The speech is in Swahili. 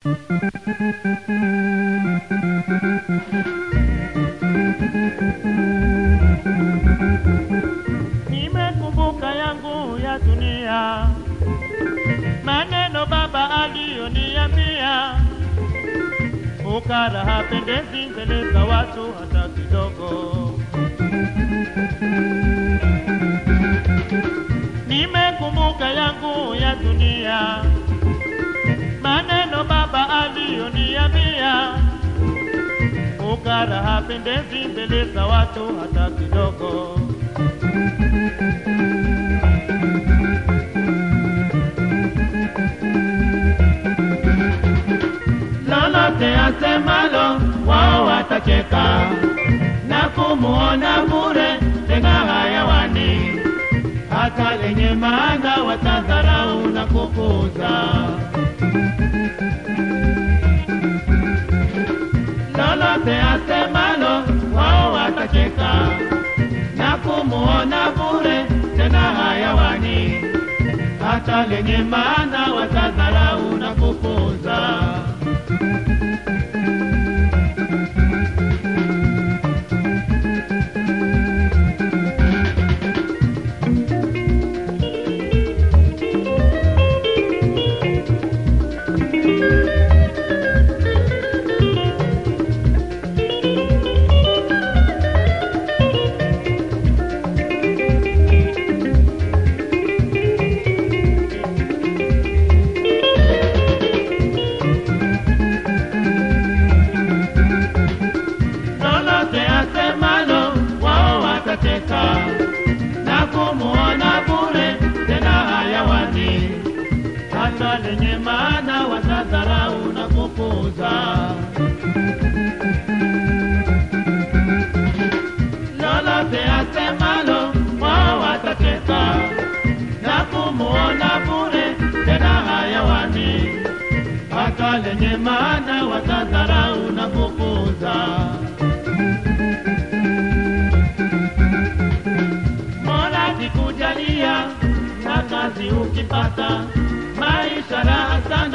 Nimekumbuka yangu ya dunia, maneno baba aliyoniambia, ukara hapendezi mbele za watu hata kidogo. Nimekumbuka yangu ya dunia, maneno baba aliyoniambia, ukara hapendezi mbele za watu hata kidogo. lolote asemalo wao watacheka na kumuona bure tena hayawani, hata lenye maana watadharau na kupuza. Lolote asemalo wao watacheka na kumuona bure tena hayawani, hata lenye maana watadharau na kupuza. lolote asemalo wao watateka na kumuona bure tena hayawani, hata lenye maana watadharau na kupuza. Lolote asemalo wao watateka na kumuona bure tena hayawani, hata lenye maana watadharau na kupuza. Mola kikujalia na kazi ukipata, maisha raha sana